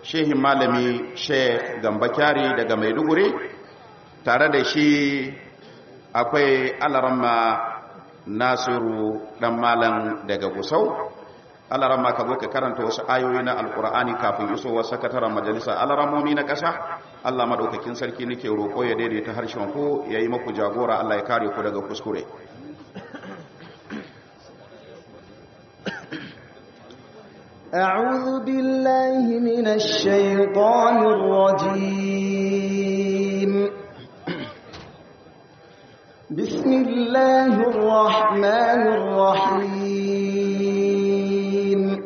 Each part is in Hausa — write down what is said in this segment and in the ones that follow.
shehin malami sheikh gamba kyari daga maiduguri tare da shi akwai alaramma nasiru dan malam daga gusau alaramma ka zo ka karanta wasu ayoyi na alkur'ani kafin isowar sakataren majalisa alaramomi na ƙasa allah maɗaukakin sarki nake roƙo ya daidaita harshen ku ya yi maku jagora allah ya kare ku daga kuskure أعوذ بالله من الشيطان الرجيم بسم الله الرحمن الرحيم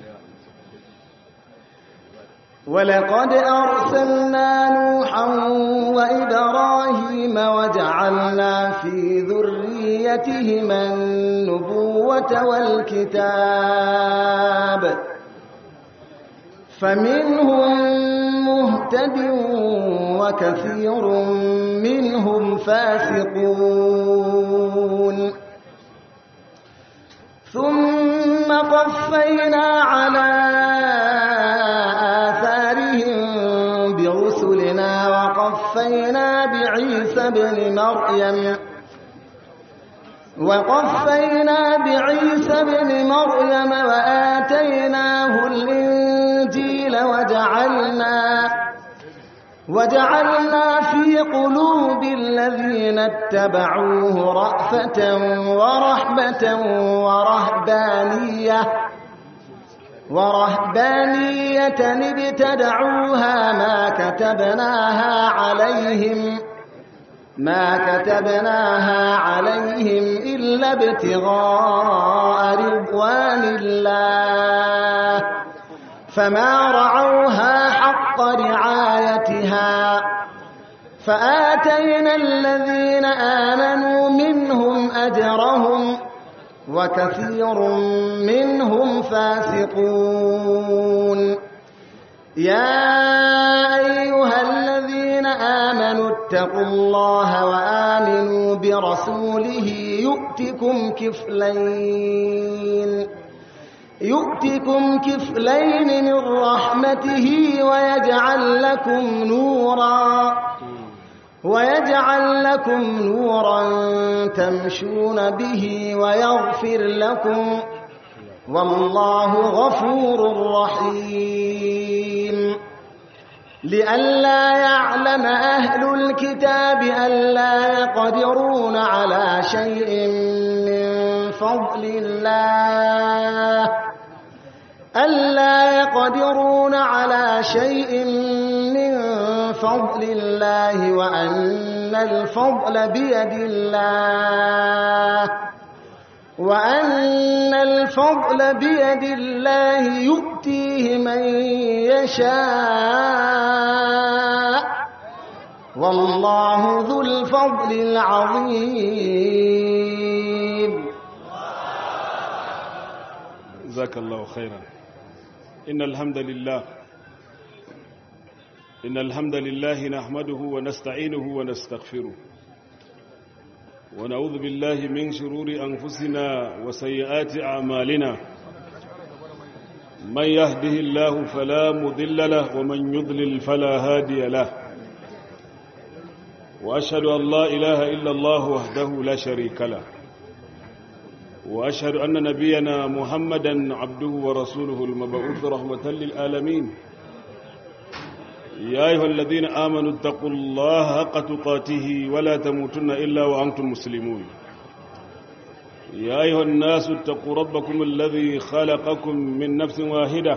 ولقد أرسلنا نوحا وإبراهيم وجعلنا في ذريتهما النبوة والكتاب فمنهم مهتد وكثير منهم فاسقون ثم قفينا على آثارهم برسلنا وقفينا بعيسى بن مريم وقفينا بعيسى بن مريم وآتيناه الإنجيل وجعلنا وجعلنا في قلوب الذين اتبعوه رأفة ورحمة ورهبانية ورهبانية ابتدعوها ما كتبناها عليهم ما كتبناها عليهم إلا ابتغاء رضوان الله فما رعوها حق رعايتها فآتينا الذين آمنوا منهم أجرهم وكثير منهم فاسقون يا أيها الذين آمنوا اتقوا الله وآمنوا برسوله يؤتكم كفلين يؤتكم كفلين من رحمته ويجعل لكم نورا ويجعل لكم نورا تمشون به ويغفر لكم والله غفور رحيم لئلا يعلم أهل الكتاب ألا يقدرون على شيء من فضل الله ألا يقدرون على شيء من فضل الله وأن الفضل بيد الله وأن الفضل بيد الله يؤتيه من يشاء والله ذو الفضل العظيم جزاك الله خيرا إن الحمد لله إن الحمد لله نحمده ونستعينه ونستغفره ونعوذ بالله من شرور أنفسنا وسيئات أعمالنا من يهده الله فلا مضل له ومن يضلل فلا هادي له وأشهد أن لا إله إلا الله وحده لا شريك له وأشهد أن نبينا محمدا عبده ورسوله المبعوث رحمة للعالمين يا أيها الذين آمنوا اتقوا الله حق تقاته ولا تموتن إلا وأنتم مسلمون يا أيها الناس اتقوا ربكم الذي خلقكم من نفس واحدة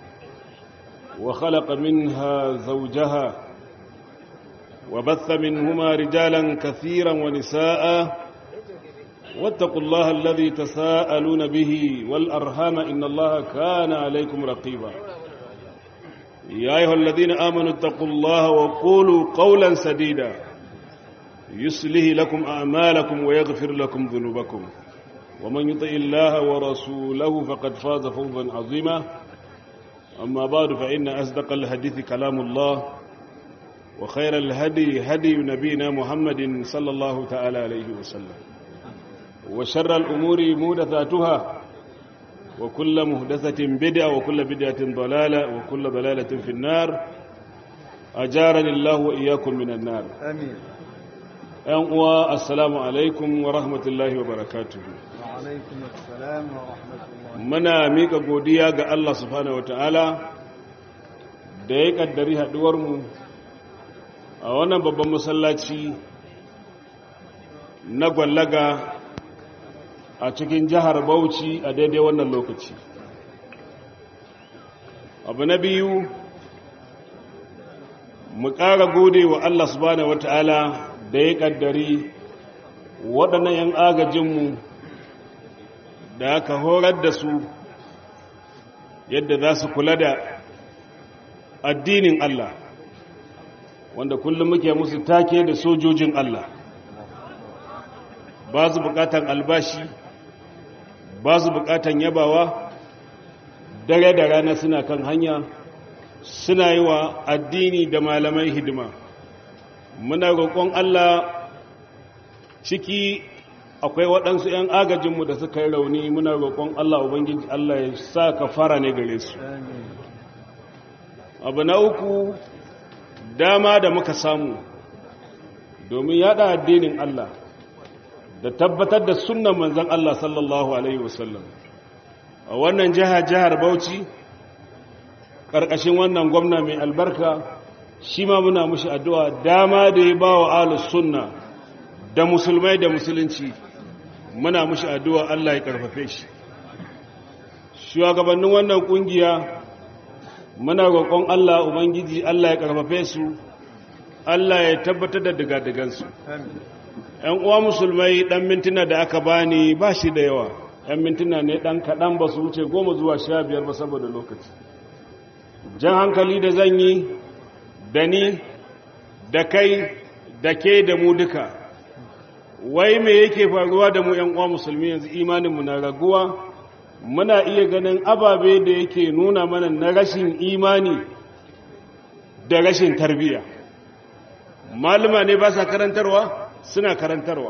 وخلق منها زوجها وبث منهما رجالا كثيرا ونساء واتقوا الله الذي تساءلون به والأرحام إن الله كان عليكم رقيبا يا أيها الذين آمنوا اتقوا الله وقولوا قولا سديدا يسله لكم أعمالكم ويغفر لكم ذنوبكم ومن يطع الله ورسوله فقد فاز فوزا عظيما أما بعد فإن أصدق الحديث كلام الله وخير الهدي هدي نبينا محمد صلى الله تعالى عليه وسلم وشر الأمور مودثاتها وكل مهدثة بدعة وكل بدعة ضلالة وكل ضلالة في النار أجارني الله وإياكم من النار آمين أنقوى السلام عليكم ورحمة الله وبركاته وعليكم السلام ورحمة الله muna mika godiya ga Allah subhanahu wataala da ya kaddari haduwarmu a wannan babban masallaci na gwallaga a cikin jihar Bauchi a daidai wannan lokaci abu na biyu mu ƙara gode wa Allah subhanahu wataala da ya kaddari waɗannan 'yan agajinmu da aka horar da su yadda za su kula da addinin Allah wanda kullum muke musu take da sojojin Allah ba su bukatan albashi ba su bukatan yabawa dare da rana suna kan hanya suna yi wa addini da malamai hidima muna roƙon Allah ciki akwai waɗansu 'yan agajinmu da suka yi rauni muna roƙon Allah Ubangiji Allah ya sa ka fara ne gare su abu na uku dama da muka samu domin yada addinin Allah da tabbatar da sunan manzan Allah sallallahu Alaihi wasallam a wannan jiha jihar Bauchi ƙarƙashin wannan gwamna mai albarka shi ma muna mushi addu'a dama da ya ba wa alus sunna da musulmai da musulunci muna mushi addu'a Allah ya karfafe shi shugabannin wannan kungiya muna roƙon Allah ubangiji Allah ya karfafe su Allah ya tabbatar da digadigansu ‘yan uwa musulmai ɗan mintuna da aka bani ba shi da yawa ‘yan mintuna ne ɗan kaɗan ba su wuce goma zuwa sha biyar ba saboda lokaci jan hankali da zan yi da ni da kai da ke da mu duka wai me yake faruwa da mu ‘yan uwa musulmi yanzu imaninmu na raguwa muna iya ganin ababe da yake nuna mana na rashin imani da rashin tarbiyya malama ne ba sa karantarwa suna karantarwa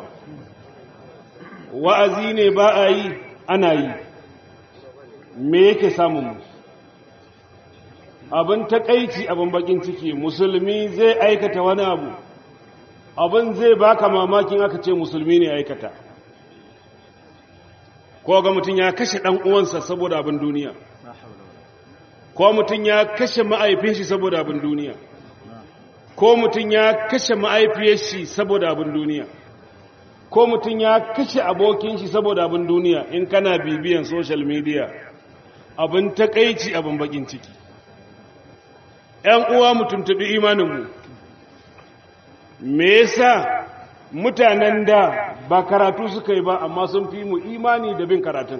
wa'azi ne ba a yi ana yi me yake samun abin takaici abin bakin ciki musulmi zai aikata wani abu abin zai baka mamakin aka ce musulmi ne aikata ko ga mutum ya kashe ɗan uwansa saboda abin duniya ko mutum ya kashe ma'aifin shi saboda abin duniya ko mutum ya kashe ma'aifiyar shi saboda abin duniya ko mutum ya kashe abokin shi saboda abin duniya in kana bibiyan social media abin takaici abin bakin ciki ‘yan uwa mu tuntubi imaninmu me yasa mutanen da ba karatu suka yi ba amma sun fi mu imani da bin karatun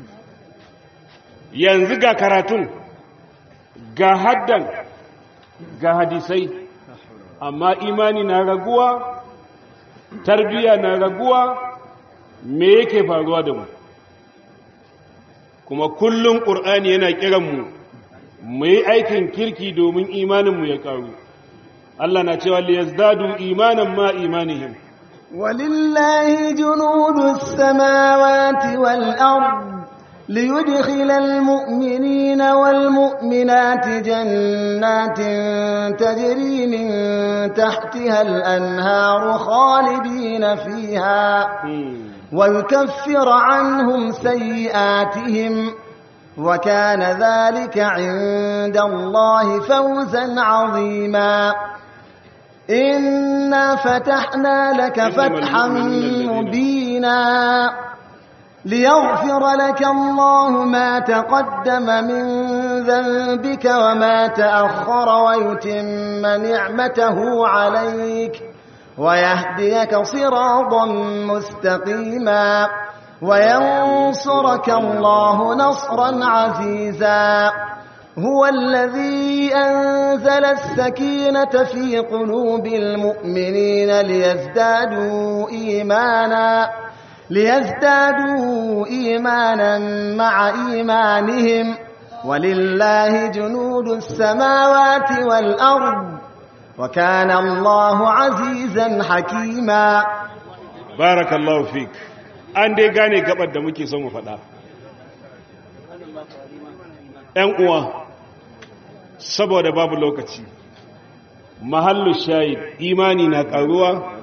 yanzu ga karatun ga haddan ga hadisai amma imani na raguwa tarbiya na raguwa me yake faruwa da mu kuma kullum ƙur'ani yana kiranmu mu yi aikin kirki domin imaninmu ya ƙaru Allah na cewa liyazdadu imanan ma imanihim ولله جنود السماوات والأرض ليدخل المؤمنين والمؤمنات جنات تجري من تحتها الأنهار خالدين فيها ويكفر عنهم سيئاتهم وكان ذلك عند الله فوزا عظيما إنا فتحنا لك فتحا مبينا ليغفر لك الله ما تقدم من ذنبك وما تأخر ويتم نعمته عليك ويهديك صراطا مستقيما وينصرك الله نصرا عزيزا هو الذي أنزل السكينة في قلوب المؤمنين ليزدادوا إيمانا ليزدادوا إيمانا مع إيمانهم ولله جنود السماوات والأرض وكان الله عزيزا حكيما barakallahu fik an dai gane gabar da muke son mu faɗa ‘yan uwa saboda babu lokaci mahallu shahid imani na ƙaruwa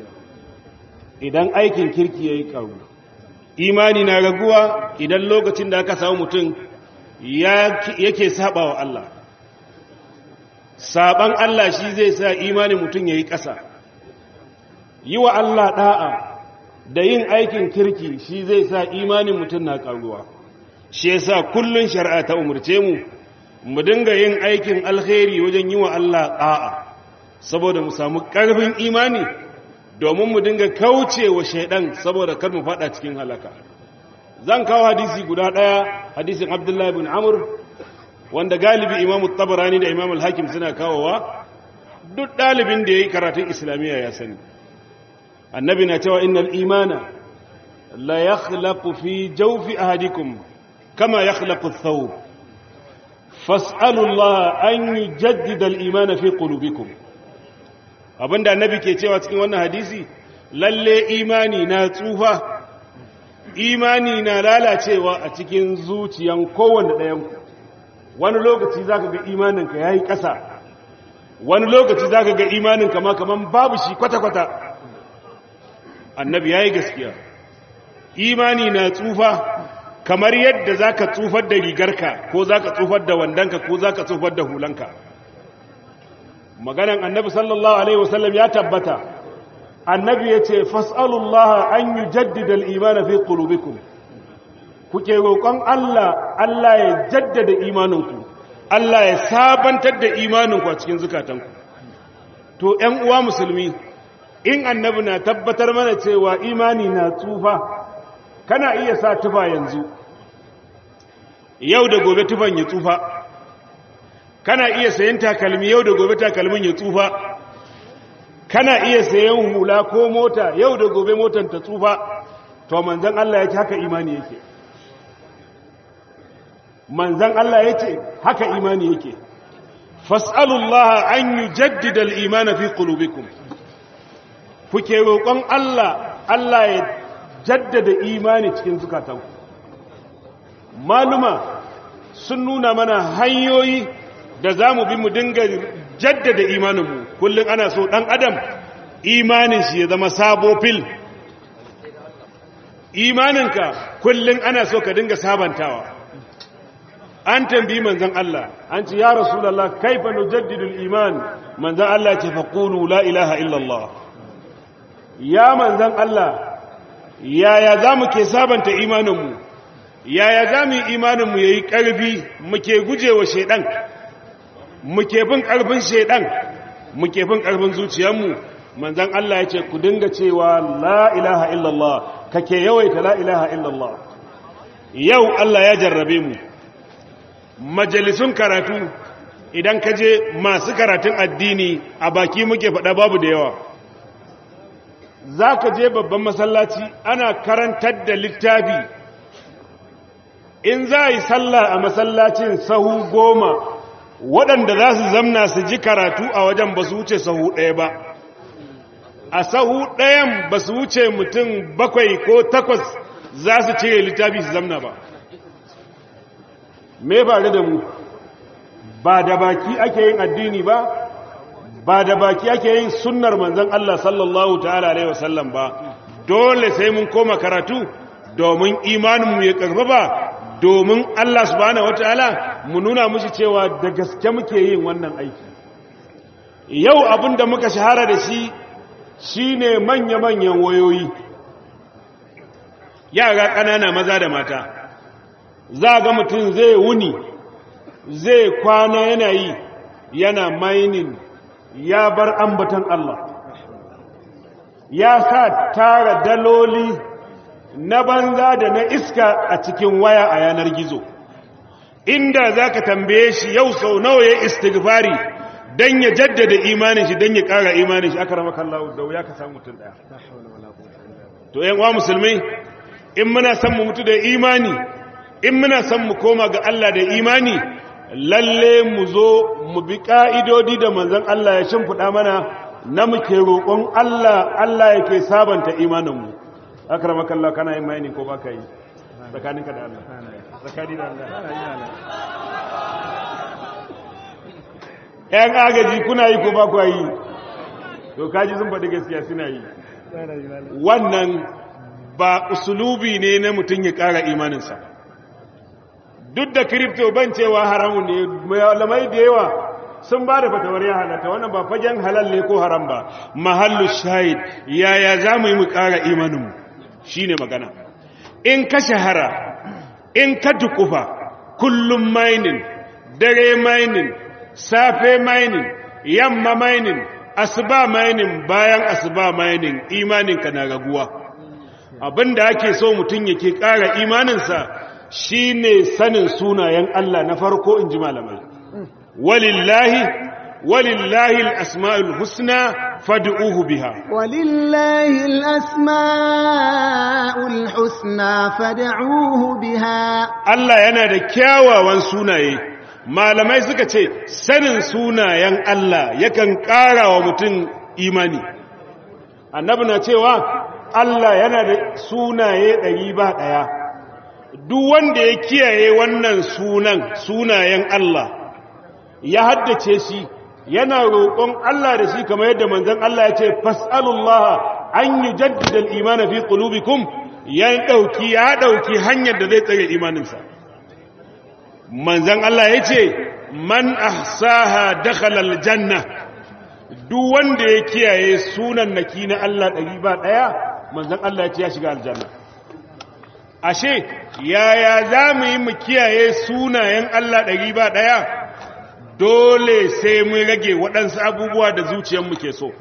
idan aikin kirki ya yi ƙaru imani na raguwa idan lokacin da aka samu mutum yake saba wa Allah saban Allah shi zai sa imanin mutum ya yi ƙasa yi wa Allah ɗa'a da yin aikin kirki shi zai sa imanin mutum na ƙaruwa shi ya sa kullum shari'a ta umarce mu mu dinga yin aikin alkhairi wajen yi wa Allah ɗa'a saboda mu samu ƙarfin imani domin mu dinga kauce wa shaidan saboda kar mu faɗa cikin halaka zan kawo hadisi guda ɗaya hadisin abdullahi bin amur wanda galibi imamu tabarani da imamul hakim suna kawowa duk ɗalibin da ya yi karatun islamiyya ya sani annabi na cewa innal imana la yakhlaqu fi jawfi ahadikum kama yakhlaqu ath-thawb fas'alu Allah an yujaddida al-iman fi qulubikum abinda annabi ke cewa cikin wannan hadisi lalle imani na tsufa imani na lalacewa a cikin zuciyan kowanne ɗayan ku wani lokaci zaka ga imaninka yayi ƙasa wani lokaci zaka ga imaninka ma kaman babu shi kwata-kwata annabi ya yi gaskiya imani na tsufa kamar yadda za ka tsufar da rigarka ko za ka tsufar da wandonka ko za ka tsufar da hulanka maganan annabi sallallahu alaihi wasallam ya tabbata annabi ya ce fas'alullah an yi jaddida al'imana fi ƙulubikum kuke roƙon Allah Allah ya jaddada imaninku Allah ya sabantar da imaninku a cikin zukatanku to ‘yan uwa musulmi in annabi na tabbatar mana cewa imani na tsufa kana iya sa tufa yanzu yau da gobe tufan ya tsufa kana iya sayan takalmi yau da gobe takalmin ya tsufa kana iya sayan hula ko mota yau da gobe motar ta tsufa to manzan Allah yake haka imani yake manzan Allah yake haka imani yake fas'alullah an yujaddida al-iman fi qulubikum kuke roƙon Allah Allah ya jaddada imani cikin zukatanku maluma sun nuna mana hanyoyi da za mu bi mu dinga jaddada imaninmu kullum ana so ɗan adam imanin shi ya zama sabo fil imaninka kullum ana so ka dinga sabantawa an tambi manzan Allah an ce ya rasulallah kaifa nujaddidul iman manzan Allah ce faqulu la ilaha illallah ya manzan Allah yaya za mu ke sabanta imaninmu yaya za mu yi imaninmu ya yi ƙarfi muke gujewa shaiɗan muke bin ƙarfin shaiɗan muke bin ƙarfin zuciyarmu manzan Allah ya ce ku dinga cewa la ilaha illallah kake yawaita la ilaha illallah yau Allah ya jarrabe mu majalisun karatu idan ka je masu karatun addini a baki muke faɗa babu da yawa za ka je babban masallaci ana karantar da littafi in za a yi sallah a masallacin sahu goma waɗanda za su zamna su ji karatu a wajen ba su wuce sahu ɗaya ba a sahu ɗayan ba su wuce mutum bakwai ko takwas za su cire littafi su zamna ba me faru da mu ba da baki ake yin addini ba ba da baki ake yin sunnar manzon Allah sallallahu ta'ala alaihi wasallam ba dole sai mun koma karatu domin imaninmu ya karfafa domin Allah subhanahu wataala mu nuna mushi cewa da gaske muke yin wannan aiki yau abin da muka shahara da shi shine manya-manyan wayoyi yara ƙanana maza da mata za ga mutum zai wuni zai kwana yana yi yana mining ya bar ambatan Allah ya sa tara daloli na banza da na iska a cikin waya a yanar gizo inda za ka tambaye shi yau sau nawa ya istighfari don ya jaddada imanin shi don ya ƙara imanin shi aka rama kallawo da wuya ka samu mutum ɗaya to yan wa musulmai in muna son mu mutu da imani in muna son mu koma ga Allah da imani lalle mu zo mu bi ƙa'idodi da manzan Allah ya shimfiɗa mana na muke roƙon Allah Allah yake sabanta imaninmu akramakallah kana yin maini ko baka yi tsakaninka da Allah tsakani da Allah ‘yan agaji kuna yi ko ba ku yi to kaji sun faɗi gaskiya suna yi wannan ba usulubi ne na mutum ya ƙara imaninsa duk da kripto ban cewa haramun ne malamai da yawa sun ba da fatawar ya halatta wannan ba fagen halal ne ko haram ba mahallu shahid yaya za mu yi mu ƙara imaninmu shi ne magana in ka shahara in ka dukufa kullum mining dare mining safe mining yamma mining asuba mining bayan asuba mining imaninka na raguwa abinda ake so mutum yake ƙara imaninsa shine sanin sunayen Allah na farko in ji malamai walillahi walillahi al-asma'ul husna fad'uhu biha ولله الأسماء الحسنى فادعوه بها Allah yana da kyawawan sunaye malamai suka ce sanin sunayen Allah yakan ƙara wa mutum imani annabi na cewa Allah yana da sunaye ɗari ba ɗaya duk wanda ya kiyaye wannan sunan sunayen Allah ya haddace shi yana roƙon Allah da shi kamar yadda manzon Allah ya ce fas'alullaha an yujaddida al-iman fi qulubikum ya dauki ya dauki hanyar da zai tsare imaninsa manzon Allah ya ce man ahsaha dakhala al-janna duk wanda ya kiyaye sunan naki na Allah ɗari ba ɗaya manzon Allah ya ce ya shiga aljanna ashe yaya za mu yi mu kiyaye sunayen Allah ɗari ba ɗaya dole sai mun rage waɗansu abubuwa da zuciyarmu ke so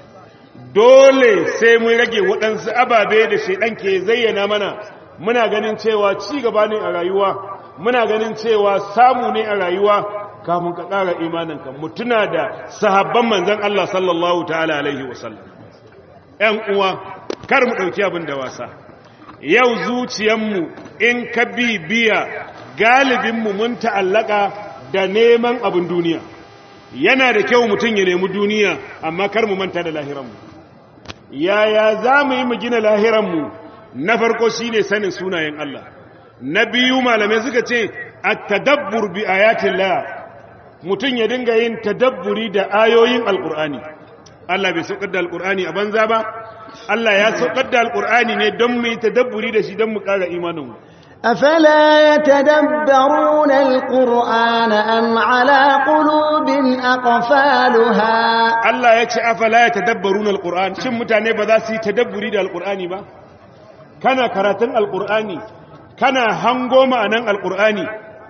dole sai mun rage waɗansu ababe da shaidan ke zayyana mana muna ganin cewa ci gaba ne a rayuwa muna ganin cewa samu ne a rayuwa kafin ka ƙara imaninka mutuna da sahabban manzan Allah sallallahu ta'ala alaihi wasallam ‘yan uwa kar mu ɗauki abin da wasa yau zuciyarmu in ka bibiya galibinmu mun ta'allaka da neman abin duniya yana da kyau mutum ya nemi duniya amma kar mu manta da lahiranmu yaya za mu yi mu gina lahiranmu na farko shi ne sanin sunayen Allah na biyu malamai suka ce a tadabbur bi ayatin la mutum ya dinga yin tadabburi da ayoyin alkur'ani Allah bai saukar da alkur'ani a banza ba Allah ya saukar da alkur'ani ne don mu yi tadabburi da shi don mu ƙara imaninmu أفلا يتدبرون القرآن أم على قلوب أقفالها Allah ya ce afala ya tadabbaruna alquran shin mutane ba za su yi tadabburi da alqurani ba kana karatun alqurani kana hango ma'anan alqurani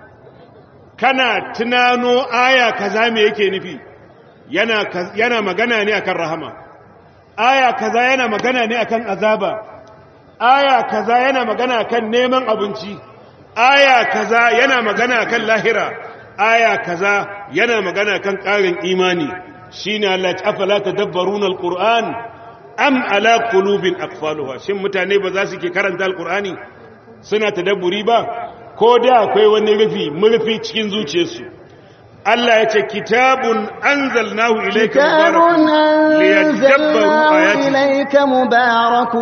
kana tunano aya kaza me yake nufi yana yana magana ne akan rahama aya kaza yana magana ne akan azaba aya kaza yana magana kan neman abinci aya kaza yana magana kan lahira aya kaza yana magana kan ƙarin imani shine Allah ya afala tadabbaruna alquran am ala qulubin aqfaluha shin mutane ba za su ke karanta alqurani suna tadabburi ba ko da akwai wani rufi murfi cikin zuciyarsu Allah ya ce kitabun anzalnahu ilayka كتاب mubarakun liyadabbaru أنزلناه ayatihi إليك مبارك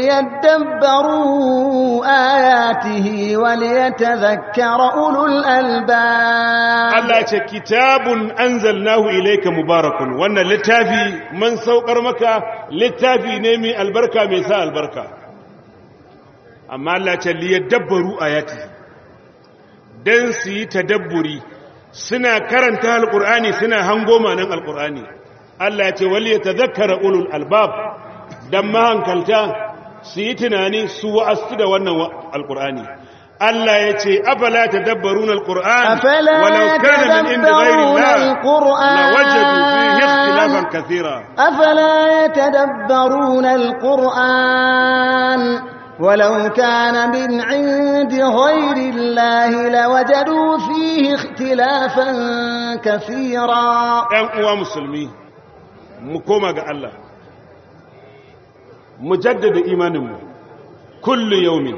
ليدبروا آياته وليتذكر أولو الألباب Allah ce kitabun anzalnahu ilayka mubarakun wannan littafi man saukar maka littafi ne mai albarka mai sa albarka amma Allah ce liyadabbaru ayati dan su yi tadabburi suna karanta alqur'ani suna hango manan alqur'ani Allah ya ce wal yatadhakkara ulul albab dan mahankalta su yi tunani su wa'astu da wannan wa- alqur'ani Allah ya ce afala tadabbaruna alqur'an أفلا ولو كان من عند غير يتدبرون الله القرآن لوجدوا فيه اختلافا كثيرا أفلا يتدبرون القرآن ولو كان من عند غير الله لوجدوا فيه اختلافا كثيرا ‘yan uwa musulmi mu koma ga Allah mu jaddada imaninmu kullu yaumin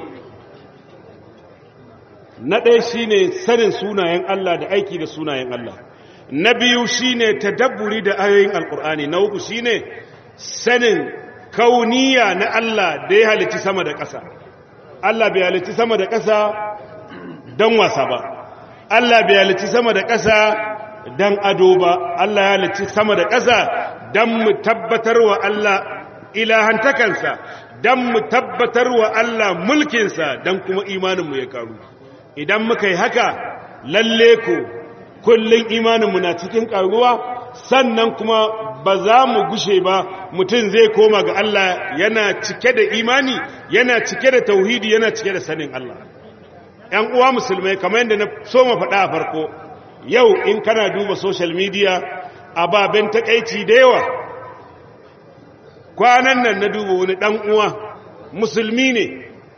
na ɗaya shine sanin sunayen Allah da aiki da sunayen Allah na biyu shine tadabburi da ayoyin alkur'ani na uku shine sanin kauniya na Allah da ya halitti sama da ƙasa Allah bai halitti sama da ƙasa don wasa ba Allah bai halitti sama da ƙasa dan ado ba Allah ya halicci sama da ƙasa dan mu tabbatar wa Allah ilahantakansa dan mu tabbatar wa Allah mulkinsa dan kuma imaninmu ya karu idan muka yi haka lalle ko kullun imaninmu na cikin karuwa sannan kuma ba za mu gushe ba mutum zai koma ga Allah yana cike da imani yana cike da tauhidi yana cike da sanin Allah ‘yan uwa musulmai kamar yadda na so ma faɗa a farko yau in kana duba social media ababen takaici da yawa kwanan nan na duba wani ɗan uwa musulmi ne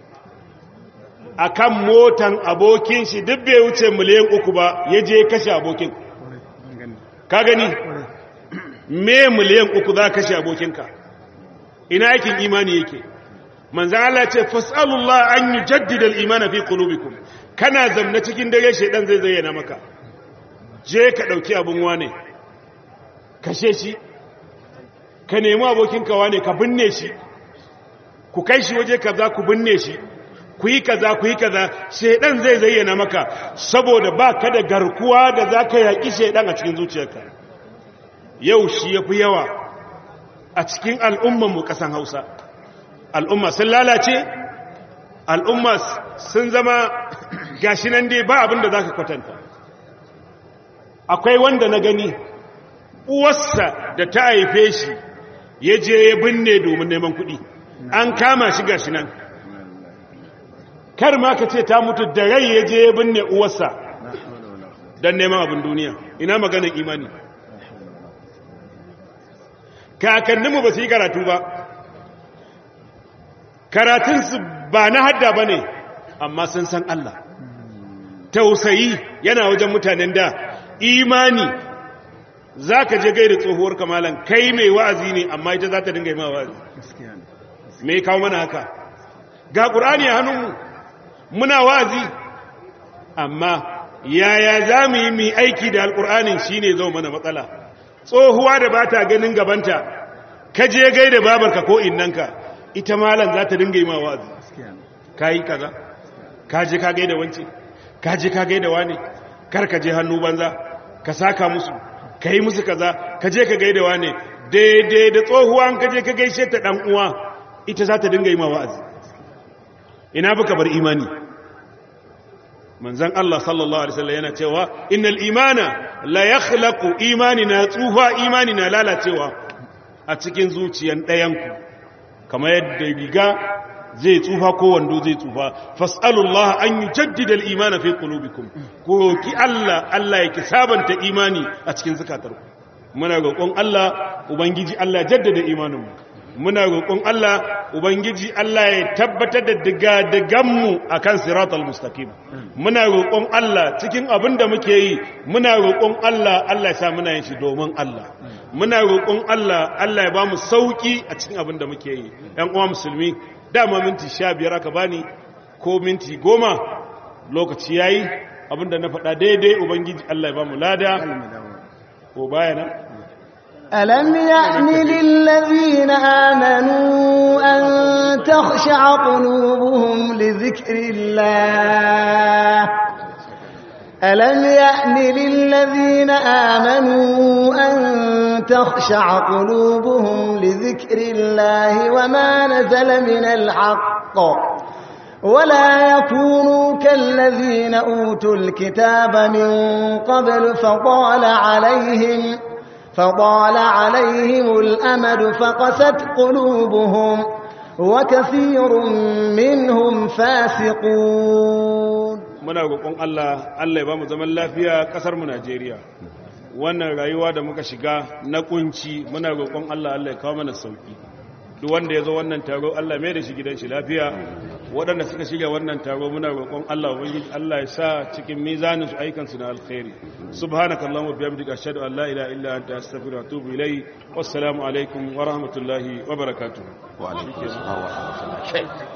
a kan motan abokin shi duk bai wuce miliyan uku ba ya je kashe abokin ka gani me miliyan uku za kashe abokinka ina yakin imani yake manzan Allah ce fas'alullah an yi jaddidal imana fi qulubikum kana zamna cikin dare shedan zai zayyana maka je ka dauki abun wane kashe shi ka nemi abokinka wane ka binne shi ku kai shi waje kaza ku binne shi ku yi kaza ku yi kaza shedan zai zayyana maka saboda ba ka da garkuwa da za ka yaƙi shedan a cikin zuciyarka yau shi ya fi yawa a cikin al'ummanmu ƙasan hausa al'umma sun lalace al'umma sun zama gashi nan dai ba abin da za ka kwatanta akwai wanda na gani uwarsa da ta haife shi ya je ya binne domin neman kuɗi an kama shi gashi nan kar ma ka ce ta mutu da rai ya je ya binne uwarsa don neman abin duniya ina maganin imani kakanninmu ba su yi karatu ba karatunsu ba na hadda ba ne amma sun san Allah tausayi yana wajen mutanen da imani za ka je gaida tsohuwar kamalan kai mai wa'azi ne amma ita za ta dinga yi ma wa'azi me kawo mana haka ga ƙurani a hannunmu muna wa'azi amma yaya za mu yi mai aiki da alƙur'anin shi ne zo mana matsala tsohuwa da ba ta ganin gabanta ka je gaida babarka ko innanka ita malam za ta dinga yi ma wa'azi ka yi kaza ka je ka gaida wance ka je ka gaida wane kar ka je hannu banza ka saka musu ka yi musu kaza ka je ka gaida wane daidai da tsohuwa ka je ka gaishe ta dan uwa ita za ta dinga yi ma wa'azi ina baka bar imani manzon Allah sallallahu alaihi wasallam yana cewa innal imana la yakhlaqu imanina tsufa imanina lalacewa a cikin zuciyan ɗayanku kamar yadda riga zai tsufa ko wando zai tsufa fas'alullah an yujaddida al-iman fi qulubikum ko ki Allah Allah yake sabanta imani a cikin zakatarku muna roƙon Allah ubangiji Allah jaddada imaninmu muna roƙon Allah ubangiji Allah ya tabbatar da diga-diganmu a kan siratul mustaqim muna roƙon Allah cikin abin da muke yi muna roƙon Allah Allah ya sa muna yin shi domin Allah muna roƙon Allah Allah ya ba mu sauƙi a cikin abin da muke yi ‘yan uwa musulmi dama minti sha biyar aka bani ko minti goma lokaci ya yi abin da na faɗa daidai ubangiji Allah ya ba mu lada ko bayana ألم يأن للذين آمنوا أن تخشع قلوبهم لذكر الله ألم يأن للذين آمنوا أن تخشع قلوبهم لذكر الله وما نزل من الحق ولا يكونوا كالذين أوتوا الكتاب من قبل فطال عليهم فطال عليهم الأمد فقست قلوبهم وكثير منهم فاسقون muna roƙon Allah Allah ya ba mu zaman lafiya ƙasar mu Najeriya wannan rayuwa da muka shiga na kunci muna roƙon Allah Allah ya kawo mana sauki duk wanda ya zo wannan taro Allah mai da shi gidan shi lafiya waɗanda suka shiga wannan taro muna roƙon Allah ubangiji Allah ya sa cikin mizanin su aikan su na alkhairi subhanakallahumma bihamdika ashhadu an la ilaha illa anta astaghfiruka wa atubu ilayk wassalamu alaikum wa rahmatullahi wa barakatuh wa alaikum assalam wa rahmatullahi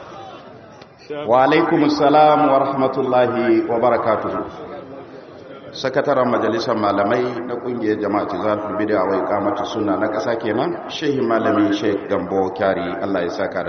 wa alaikum assalam wa rahmatullahi wa barakatuh sakataren majalisar malamai na kungiyar jama'ati zalfin bid'a wa iqamatu sunna na ƙasa kenan shehi malami sheikh gambo kyari Allah ya saka